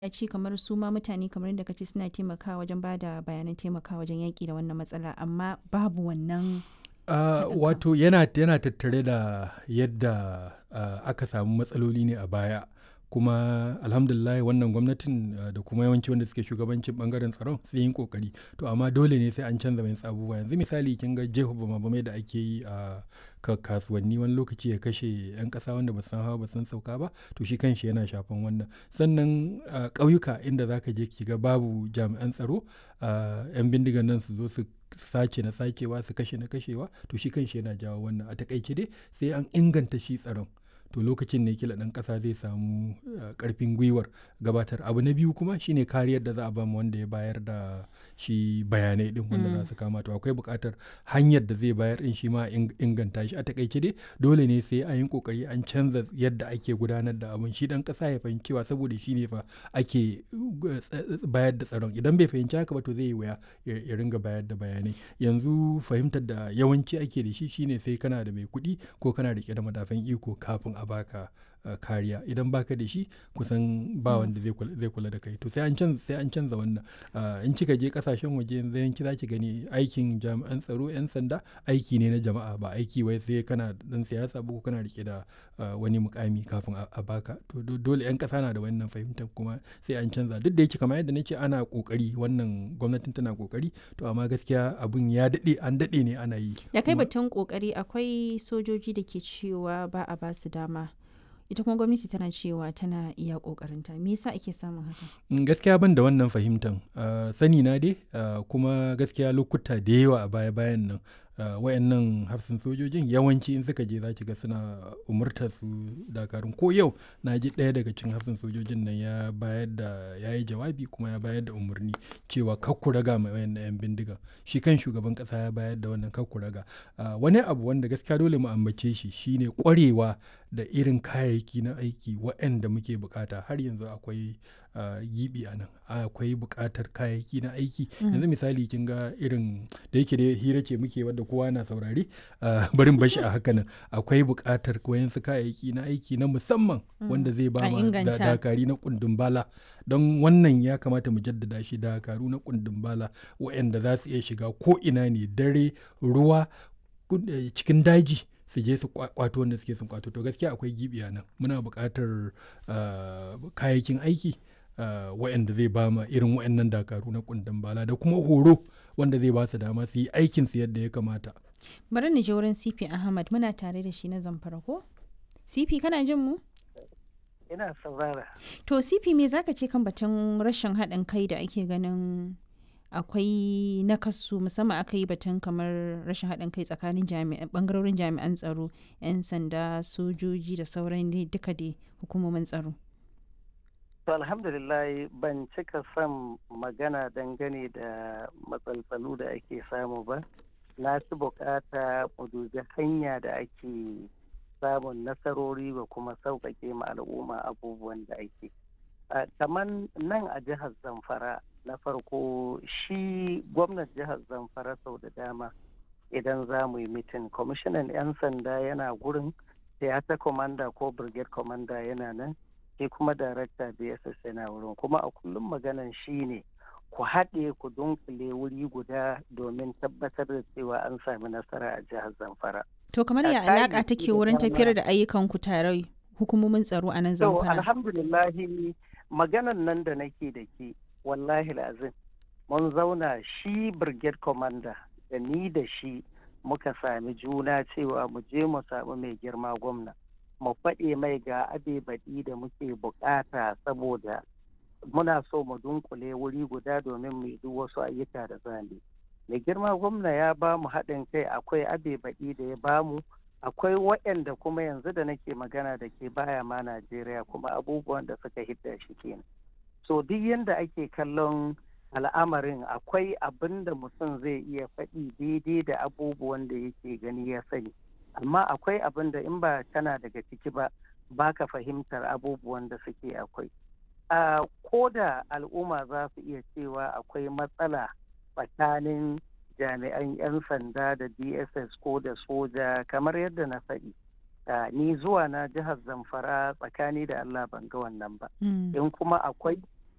ya ce kamar su ma mutane kamar yadda kace suna taimakawa wajen ba da bayanan taimakawa wajen yaƙi da wannan matsala amma babu wannan Uh, haɗin wato yana, yana tattare da yadda uh, aka samu matsaloli ne a baya kuma alhamdulillah wannan gwamnatin uh, da kuma yawanci wanda suke shugabancin bangaren tsaron sun yi kokari to amma dole ne sai an canza mai abubuwa yanzu misali kin ga jeho bama da ake yi a ka kasuwanni wani lokaci ya kashe 'yan kasa wanda ba san hawa ba san sauka ba to shi kanshi yana shafan wannan sannan uh, ƙauyuka inda zaka je ki ga babu jami'an tsaro uh, 'yan bindigan nan su zo su sace na sacewa su kashe na kashewa to shi kanshi yana jawo wannan a takaice dai sai an inganta shi tsaron to lokacin ne kila ɗan ƙasa zai samu ƙarfin gwiwar gabatar abu na biyu kuma shine kariyar da za a ba wanda ya bayar da shi bayanai din wanda za su kama to akwai buƙatar hanyar da zai bayar din shi ma inganta shi a takaice dai dole ne sai an yi kokari an canza yadda ake gudanar da abin shi ɗan ƙasa ya fahimci cewa saboda shi ne fa ake bayar da tsaron idan bai fahimci haka ba to zai yi wuya ya ringa bayar da bayanai yanzu fahimtar da yawanci ake da shi shine sai kana da mai kuɗi ko kana rike da madafan iko kafin a baka uh, kariya idan baka da shi kusan ba wanda zai kula da kai to sai an canza sai an canza wannan uh, in kika je kasashen waje yanzu yanki zaki gani aikin jami'an tsaro yan sanda aiki ne na jama'a ba aiki wai sai kana dan siyasa ba ko kana rike da uh, wani mukami kafin a baka to dole yan kasa na da wannan fahimtar kuma sai an canza duk da yake kamar yadda nace ana kokari wannan gwamnatin tana kokari to amma gaskiya abun ya dade an dade ne ana yi da kai batun kokari akwai sojoji da ke cewa ba a basu dama ita kuma gwamnati tana cewa tana iya kokarinta me yasa ake samun haka gaskiya ban da wannan fahimtan uh, sani na dai uh, kuma gaskiya lokuta da yawa a baya bayan nan uh, wayannan hafsin sojojin yawanci in suka je za ki ga suna umurtar su dakarun ko yau na ji ɗaya daga cikin hafsin sojojin nan ya bayar da ya yi jawabi kuma ya bayar da umarni cewa kakku raga mai wayannan yan bindiga shi kan shugaban ƙasa ya bayar da wannan kakku raga wani abu wanda gaskiya dole mu ambace shi shine ƙwarewa da irin kayayyaki na aiki waɗanda muke bukata har yanzu akwai gibi a nan akwai bukatar kayayyaki na aiki yanzu misali kin ga irin da yake da hira ce muke wadda kowa na saurari barin bashi a haka nan akwai bukatar wayansu kayayyaki na aiki na musamman wanda zai ba ma dakari na kundin bala don wannan ya kamata mu jaddada shi dakaru na kundin bala waɗanda za su iya shiga ko ina ne dare ruwa cikin daji su je su kwato wanda suke sun kwato to gaskiya akwai gibi a nan muna buƙatar kayayyakin aiki waɗanda zai ba ma irin waɗannan dakaru na kundin bala da kuma horo wanda zai ba su dama su yi aikin su yadda ya kamata bari ni je wurin CP Ahmad muna tare da shi na zamfara ko CP kana jin mu ina saurara to CP me zaka ce kan batun rashin haɗin kai da ake ganin akwai nakasu musamman aka yi batun kamar rashin haɗin kai tsakanin bangarorin jami'an tsaro 'yan sanda sojoji da sauran duka dai hukumomin tsaro to alhamdulillah ban cika son magana dangane da matsaltsalu da ake samu ba na fi bukata mu dubi hanya da ake samun nasarori ba kuma sauƙaƙe ma al'umma abubuwan da ake kamar nan a jihar zamfara na farko shi gwamnan jihar zamfara sau da dama idan za mu yi mitin kwamishinan 'yan sanda yana gurin theater commander ko brigade commander yana nan sai kuma darakta bss yana wurin kuma a kullum maganan shi ne ku haɗe ku dunkule wuri guda domin tabbatar da cewa an sami nasara a jihar zamfara to kamar ya alaƙa take wurin tafiyar da ayyukan ku tare hukumomin tsaro a nan zamfara alhamdulillahi maganan nan da nake da ke wallahi azim mun zauna shi brigade commander da ni da shi muka sami juna cewa mu je mu samu mai girma gwamna mu faɗe mai ga abe baɗi da muke bukata saboda muna so mu dunkule wuri guda domin mu duk wasu ayyuka da zane mai girma gwamna ya ba mu haɗin kai akwai abe baɗi da ya ba mu akwai waɗanda kuma yanzu da nake magana da ke baya ma najeriya kuma abubuwan da suka hidda shi kenan so duk yadda ake kallon al'amarin akwai abin da mutum zai iya faɗi daidai da abubuwan da yake gani ya sani amma akwai abin da in ba kana daga ciki ba baka fahimtar abubuwan da suke akwai a ko da al'umma za su iya cewa akwai matsala tsakanin jami'an 'yan sanda da dss ko da soja kamar yadda na faɗi ni zuwa na jihar zamfara tsakani da allah ban ga wannan ba in kuma akwai